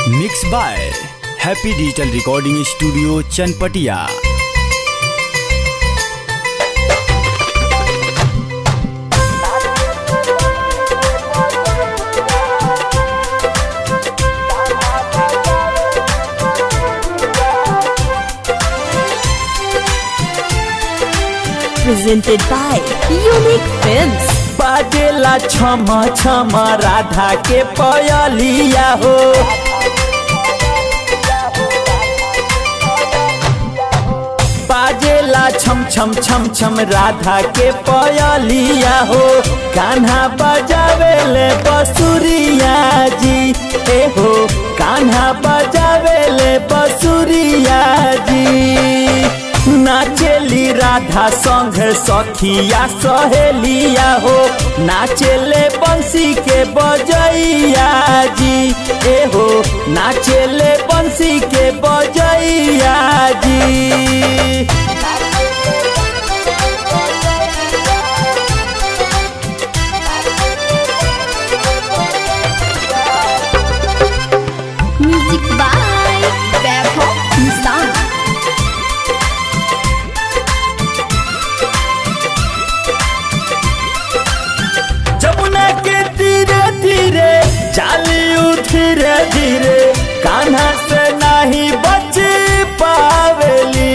Mix by happy digital recording studio Chanpatia presented by Unique Films. बाजेला छम छम राधा के पयलिया हो बाजेला छम छम छम छम राधा के पयलिया हो कान्हा बजावेले बसुरिया जी ए हो कान्हा बजावेले बसुरिया जी नाचेली राधा संग सखिया सहेलिया हो नाचेले बंसी के बजैया जी ए हो नाचेले बंसी के बजैया जी Music by Vaibhav Nissan. Jamuna के धीरे धीरे चालियो धीरे धीरे कान्हा से नहीं बच पावेली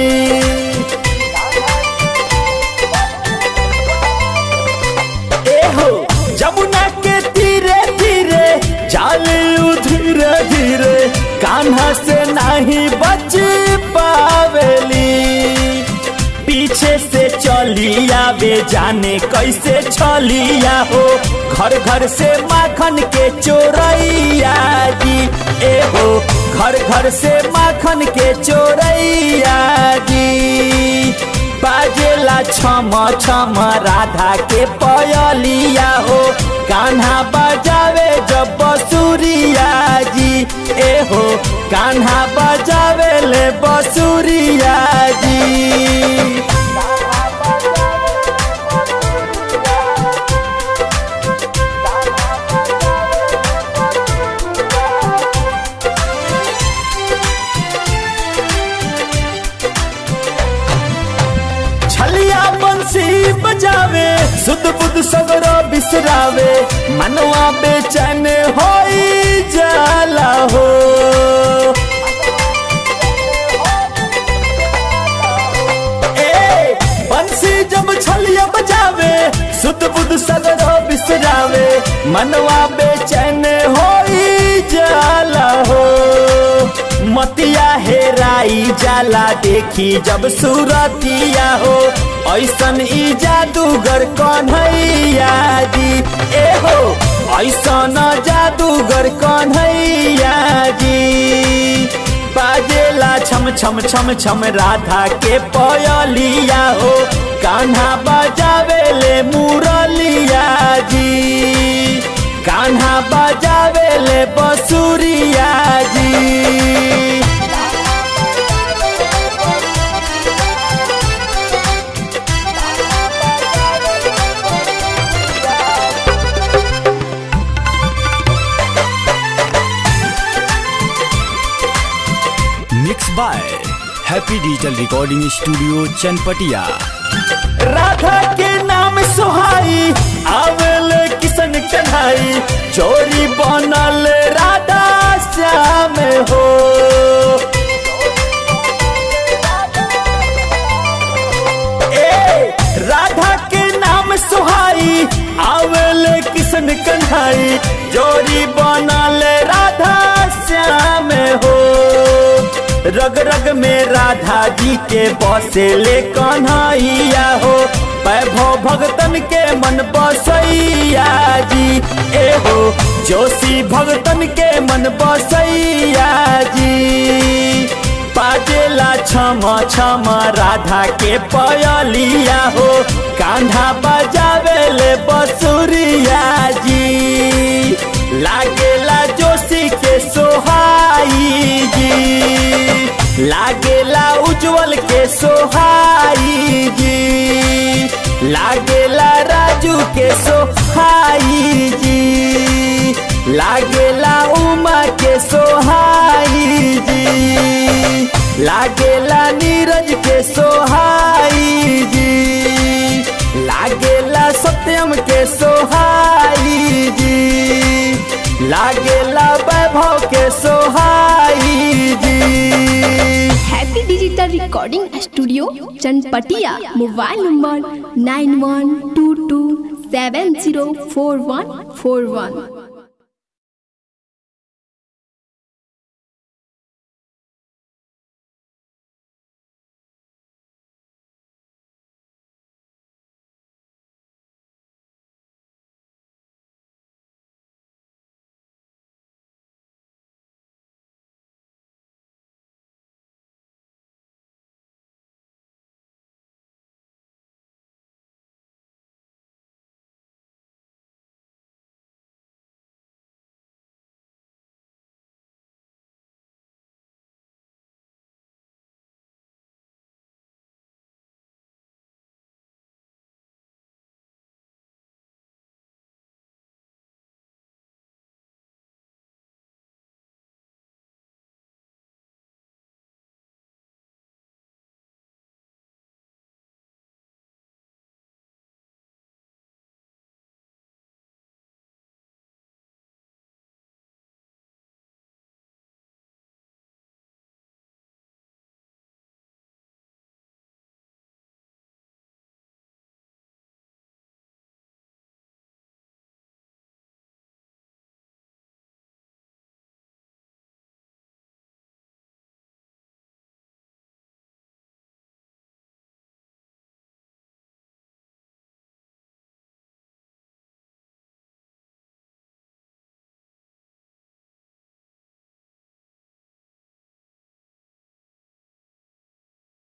ए हो जमुना के धीरे धीरे चालियो धीरे धीरे कान्हा से नहीं बच पावेली पीछे से चली आवे जाने कैसे छलिया हो घर घर से माखन के चोरैया जी ए हो घर घर से माखन के चोरैया जी बाजेला छम छम राधा के पयलिया हो कान्हा बजावे जब बसुरिया जी ए हो कान्हा बजावे ले बसुरिया जी छलिया बंसी बजावे सुध बुध सगरो बिसरावे मनवा बेचैन होई जाला हो ए बंसी जब छलिया बजावे सुध बुध सगरो बिसरावे मनवा बेचैन होई जाला हो मतिया हेराई जाला देखी जब सूरतिया हो ऐसन ई जादूगर कन्हैया जी ए हो ऐसन जादूगर कन्हैया जी बाजेला छम छम छम छम राधा के पयलिया हो कान्हा बजावेले मुरलिया जी कान्हा बजावेले बसुरिया जी mix by happy digital recording studio Chanpatia Radha के नाम सुहाई आवेल किशन कन्हाई चोरी बनल राधा श्याम हो ए राधा के नाम सुहाई आवेल किशन कन्हाई जोरी बनल राधा श्याम हो रग रग में राधा जी के बसेले कन्हैया हो वैभव भगतन के मन बसैया जी ए हो जोशी भगतन के मन बसैया जी बाजेला छम छम राधा के पयलिया हो कान्हा बजावेले बसुरिया जी लागेला जोशी के सोहाई जी लागेला उज्जवल के सोहाई जी लागेला राजू के सोहाई जी लागेला उमा के सोहाई गावेला वैभव के सोहाई जी happy digital recording studio Chanpatia mobile number nine one two two seven zero four one four वन